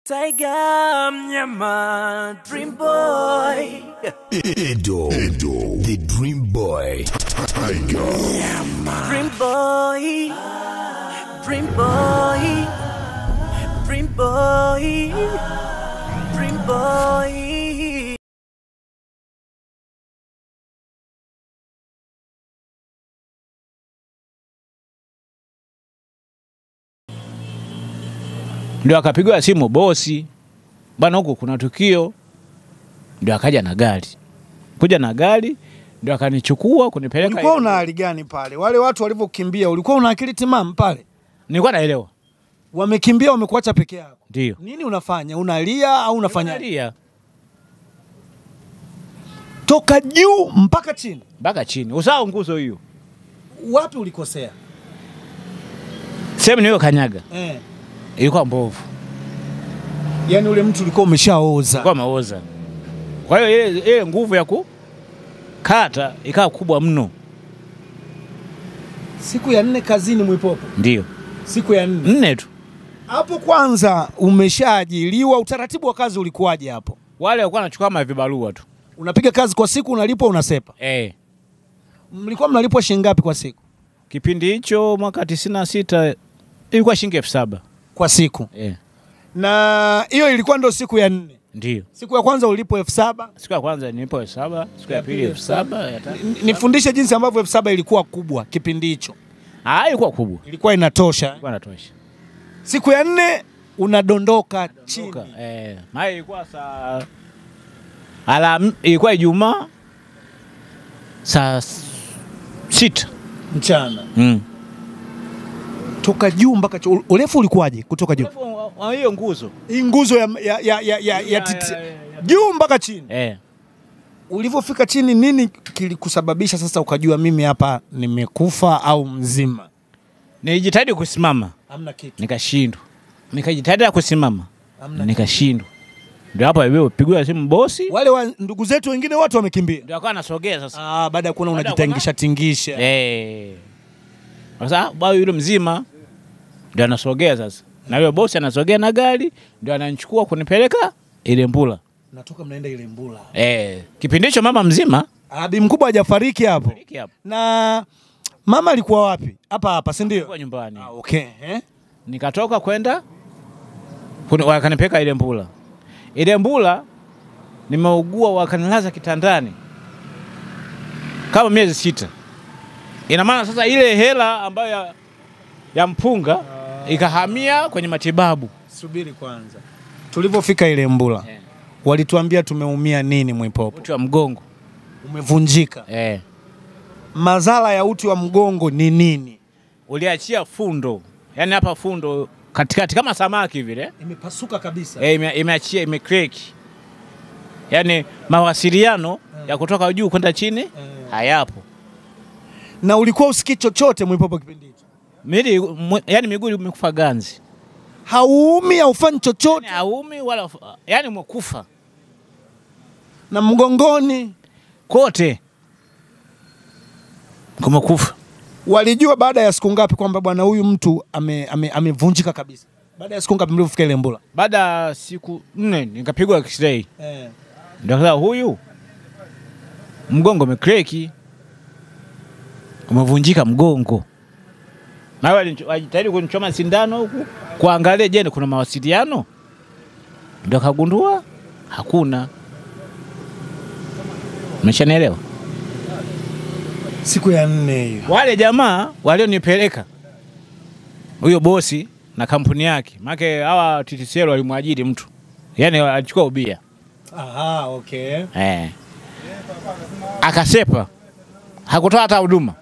Tiger mnyama Dream Boy Edo, Edo, the Dream Boy, Tiger, Dream Boy Dream Boy Dream Boy Dream Boy ndio akapigiwa simu bosi, bwana, huku kuna tukio. Ndio akaja na gari, kuja na gari ndio akanichukua kunipeleka. Ulikuwa una hali gani pale? Wale watu walivyokimbia, ulikuwa una akili timamu pale? Nilikuwa naelewa, Wamekimbia, wamekuacha peke yako, ndio nini unafanya? Unalia au unafanya Nalia toka juu mpaka chini? mpaka chini, usahau nguzo hiyo, Wapi ulikosea? sehemu niyo kanyaga Eh. ilikuwa mbovu, Yaani ule mtu ulikuwa umeshaoza. ilikuwa maoza. Kwa hiyo ile ile nguvu ya kukata ikawa kubwa mno, Siku ya nne kazini Mwipopo, ndio siku ya nne nne tu. hapo. Kwanza umeshaajiliwa, utaratibu wa kazi ulikuwaje hapo? Wale walikuwa wanachukua mavibarua tu Unapiga kazi kwa siku, unalipwa, unasepa. eh. Mlikuwa mnalipwa shilingi ngapi kwa siku? Kipindi hicho mwaka tisini na sita ilikuwa shilingi elfu saba Kwa siku, eh. na hiyo ilikuwa ndo siku ya nne. Ndio Siku ya kwanza ulipwa elfu saba. siku ya kwanza nilipo elfu saba siku ya pili elfu saba ya tatu N- Nifundishe jinsi ambavyo elfu saba ilikuwa kubwa kipindi hicho, ah, ilikuwa kubwa, ilikuwa inatosha. ilikuwa natosha. Siku ya nne unadondoka chini. Eh, maana ilikuwa saa alam, ilikuwa Ijumaa saa s- sita mchana mm. toka juu mpaka chu- urefu ulikuwaje kutoka juu Urefu wa- wa hiyo nguzo hii nguzo ya, ya, ya, ya, ya, ya titi, ya, ya, ya. juu mpaka chini eh. ulivyofika chini nini kilikusababisha sasa ukajua mimi hapa nimekufa au mzima Nilijitahidi kusimama hamna kitu nikashindwa, nikajitahidi ya kusimama Hamna nikashindwa. Ndio hapo ilipigwa simu bosi, wale wa ndugu zetu wengine wote wamekimbia ndio akawa anasogea sasa ah, baada ya kuona Baada ya unajitangisha tingisha Eh. Sasa bwana yule mzima ndio anasogea sasa, na yule bosi anasogea na gari ndio ananichukua kunipeleka ile Mbula. natoka mnaenda ile mbula Eh, kipindi hicho mama mzima abi mkubwa hajafariki hapo Hiki hapo na mama alikuwa wapi hapa hapa si ndio kwa nyumbani, ah, okay eh? nikatoka kwenda kuni- wakanipeleka ile Mbula. Ile Mbula nimeugua, wakanilaza kitandani kama miezi sita. Ina maana sasa ile hela ambayo ya, ya mpunga ikahamia kwenye matibabu. subiri kwanza tulivyofika ile mbula Eh. walituambia tumeumia nini mwipopo uti wa mgongo umevunjika eh. madhara ya uti wa mgongo ni nini Uliachia fundo, yaani hapa fundo katikati kama samaki vile imepasuka kabisa eh, ime, imeachia imekreki, yaani mawasiliano ya kutoka juu kwenda chini hayapo. na ulikuwa usikii chochote mwipopo kipindi hicho Mili, mu, yaani miguu imekufa ganzi, hauumi haufanyi chochote Yaani haumi wala yaani umekufa na mgongoni kote, kumekufa. walijua baada ya siku ngapi kwamba bwana huyu mtu amevunjika ame, amevunjika kabisa baada ya siku ngapi mlivyofika ile mbula Baada ya siku nne nikapigwa x-ray, eh. ndio sasa huyu mgongo umekreki, umevunjika mgongo. Na wale wajitahidi kunichoma sindano huku kuangalia, je, kuna mawasiliano? Ndio akagundua hakuna. Umeshanielewa? siku ya nne hiyo Wale jamaa walionipeleka huyo bosi na kampuni yake, maana hawa TTCL walimwajiri mtu, yaani alichukua ubia Aha, okay. eh. Akasepa, hakutoa hata huduma.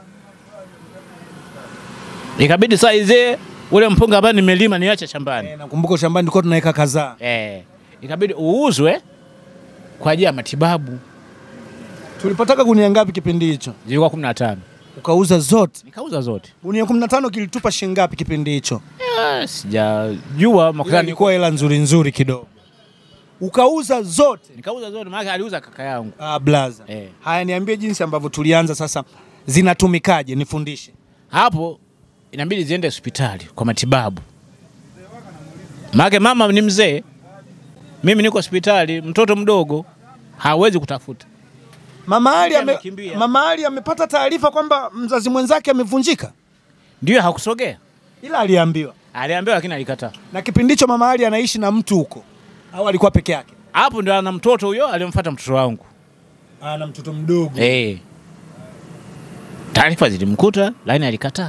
Ikabidi saa izee ule mpunga ambao nimelima niache shambani Eh, nakumbuka shambani tulikuwa tunaweka kadhaa eh. Ikabidi uuzwe kwa ajili ya matibabu, tulipataka gunia ngapi kipindi hicho zilikuwa kumi na tano ukauza zote nikauza zote. gunia kumi na tano kilitupa shilingi ngapi kipindi hicho Eh, Sijajua Ila makutano ilikuwa hela nzuri nzuri kidogo ukauza zote nikauza zote, maana aliuza kaka yangu ah, blaza Eh. haya niambie jinsi ambavyo tulianza sasa zinatumikaje nifundishe hapo inabidi ziende hospitali kwa matibabu. Maana mama ni mzee, mimi niko hospitali, mtoto mdogo hawezi kutafuta. Mama Ali ame, Amekimbia. Mama Ali amepata taarifa kwamba mzazi mwenzake amevunjika, Ndio hakusogea, ila aliambiwa. aliambiwa lakini alikataa. Na kipindi hicho Mama Ali anaishi na mtu huko au alikuwa peke yake? Hapo ndio ana mtoto huyo aliyemfuata mtoto wangu. Ana mtoto mdogo. Eh. Taarifa zilimkuta lakini alikataa.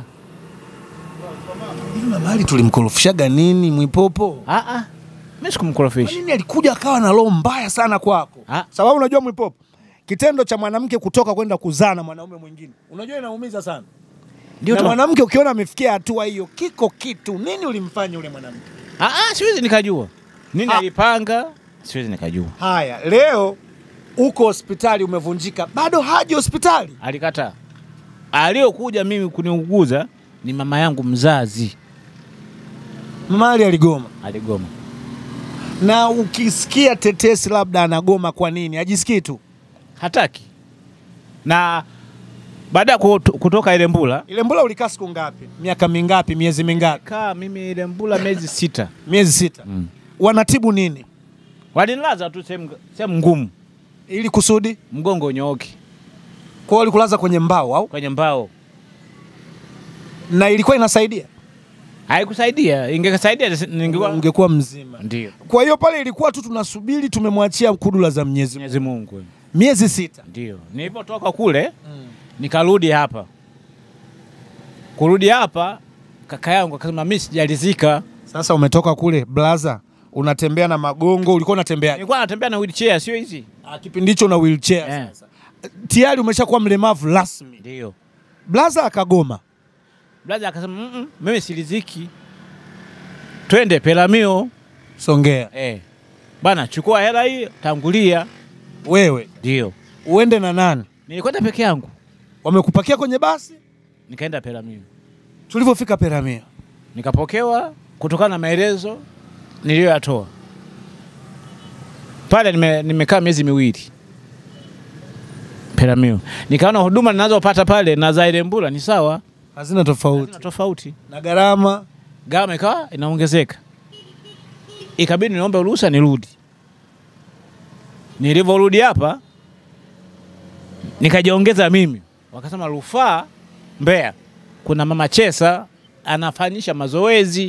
Hivi Mama Ali tulimkorofishaga nini Mwipopo? Ah ah. Mimi Kwa sikumkorofisha. nini alikuja akawa na roho mbaya sana kwako? Ah. Sababu unajua Mwipopo, kitendo cha mwanamke kutoka kwenda kuzaa na mwanaume mwingine, unajua inaumiza sana. Ndio na tu. mwanamke ukiona amefikia hatua hiyo, kiko kitu nini ulimfanya yule mwanamke? Ah ah, siwezi nikajua. Nini Ah. alipanga? Siwezi nikajua. Haya, leo uko hospitali umevunjika, bado haji hospitali. Alikataa. Aliyokuja mimi kuniuguza ni mama yangu mzazi. Mama Ali aligoma, Aligoma. na ukisikia tetesi labda anagoma, kwa nini? Hajisikii tu Hataki. Na baada ya kuto- kutoka ile mbula ile mbula. Ulikaa siku ngapi? Miaka mingapi? Miezi mingapi? kaa mimi ile mbula miezi sita. Miezi sita. Mm. Wanatibu nini Walinilaza tu sehemu sehemu ngumu, ili kusudi mgongo nyooki kwao? Walikulaza kwenye mbao au kwenye mbao. na ilikuwa inasaidia, Haikusaidia, ingekasaidia ningekuwa ungekuwa mzima. ndio. Kwa hiyo pale ilikuwa tu tunasubiri, tumemwachia kudula za Mwenyezi Mungu. Mwenyezi Mungu. Miezi sita. Ndio. Nilipotoka kule nikarudi hapa. Kurudi hapa kaka yangu akasema mimi sijalizika. Sasa umetoka kule blaza, unatembea na magongo, ulikuwa unatembea Nilikuwa natembea na wheelchair sio hizi. Ah, kipindi hicho na wheelchair Eh. sasa. Tayari umeshakuwa mlemavu rasmi. Ndio. Blaza akagoma. Blaza akasema mm -mm, mimi siliziki. Twende Pelamio. Songea. Eh. Bana chukua hela hii tangulia. Wewe Ndio. uende na nani? Nilikwenda peke yangu. Wamekupakia kwenye basi? Nikaenda Pelamio. Tulivyofika Peramio. Nikapokewa kutokana na maelezo niliyoyatoa pale. Nime, nimekaa miezi miwili Pelamio, nikaona huduma ninazopata pale na za ile Mbula ni sawa, Hazina tofauti. hazina tofauti. Na gharama Gharama ikawa inaongezeka, ikabidi niombe ruhusa nirudi. Nilivyorudi hapa nikajiongeza mimi, wakasema rufaa Mbeya, kuna mama Chesa anafanyisha mazoezi.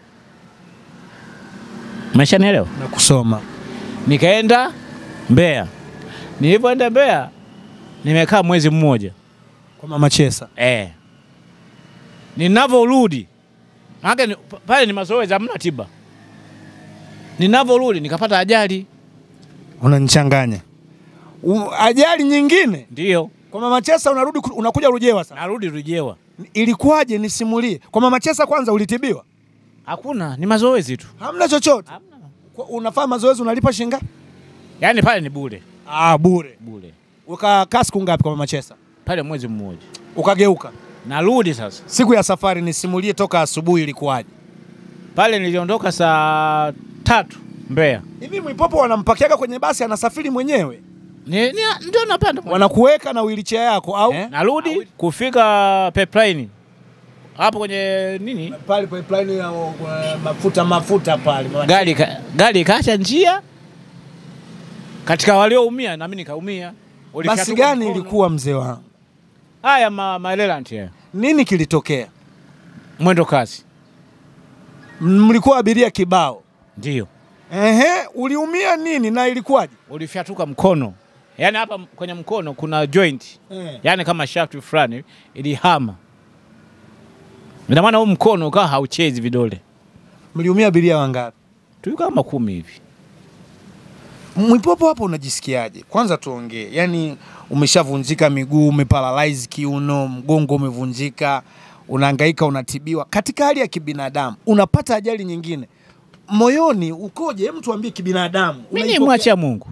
Umeshanielewa? na kusoma. Nikaenda Mbeya. Nilivyoenda Mbeya nimekaa mwezi mmoja Kwa Mama Chesa. eh. Ninavyorudi maana ni- pale ni mazoezi, hamna tiba. Ninavyorudi nikapata ajali, Unanichanganya. U- Ajali nyingine ndio kwa Mama Chesa, unarudi ku- unakuja Rujewa sasa. narudi Rujewa. Ilikuwaje? Nisimulie. Kwa Mama Chesa kwanza ulitibiwa? Hakuna, ni mazoezi tu, Hamna chochote. hamna. Kwa- Unafanya mazoezi unalipa shilingi ngapi? Yaani pale ni bure Ah, bure. bure, Ukakaa siku ngapi kwa Mama Chesa? pale mwezi mmoja. Ukageuka. Narudi sasa Siku ya safari nisimulie toka asubuhi ilikuwaje? pale, niliondoka saa tatu Mbeya. Hivi Mwipopo wanampakiaga kwenye basi anasafiri mwenyewe? Ni, ni, ndio napanda Wanakuweka na wheelchair yako au eh? Narudi kufika pipeline hapo kwenye nini, pale pipeline ya uh, mafuta mafuta pale. gari ka- gari ikaacha njia katika walioumia, nami nikaumia. Basi Ulifyatuka gani mkono. ilikuwa mzee wangu? Haya ma, maelelanti haya, Nini kilitokea? mwendo kasi Mlikuwa abiria kibao. ndio Ehe, uliumia nini na ilikuwaje? ulifyatuka mkono, yaani hapa m- kwenye mkono kuna joint, Eh. yaani kama shaft fulani ilihama, ina maana huu mkono ukawa hauchezi vidole, Mliumia abiria wangapi? tulikuwa kama kumi hivi. Mwipopo hapo unajisikiaje? Kwanza tuongee, yaani umeshavunjika miguu, umeparalyze kiuno, mgongo umevunjika, unahangaika, unatibiwa katika hali ya kibinadamu, unapata ajali nyingine, moyoni ukoje? Hem, tuambie kibinadamu. Mimi Unaipokea- nimwachia Mungu,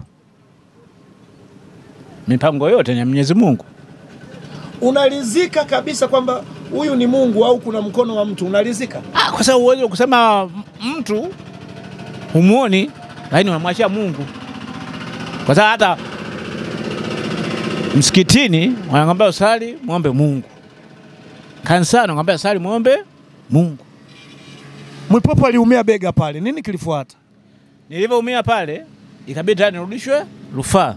mipango yote ni ya Mwenyezi Mungu. Unalizika kabisa kwamba huyu ni Mungu au kuna mkono wa mtu, unalizika? Ah, kwa sababu uwezi kusema m- mtu humuoni, lakini unamwachia Mungu, kwa sababu hata msikitini wanakwambia usali muombe Mungu, kanisani wanakwambia usali muombe Mungu. Mwipopo aliumia bega pale, nini kilifuata? Nilivyoumia pale, ikabidi tena nirudishwe rufaa.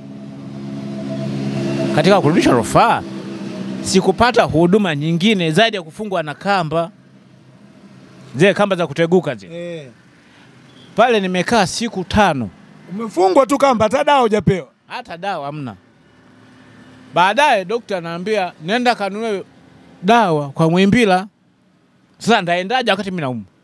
Katika kurudishwa rufaa, sikupata huduma nyingine zaidi ya kufungwa na kamba, zile kamba za kuteguka zile. Eh. Pale nimekaa siku tano, Umefungwa tu kamba, hata dawa hujapewa. hata dawa hamna. Baadaye dokta anaambia nenda kanunue dawa kwa Mwimbila. Sasa ndaendaje wakati mimi naumwa?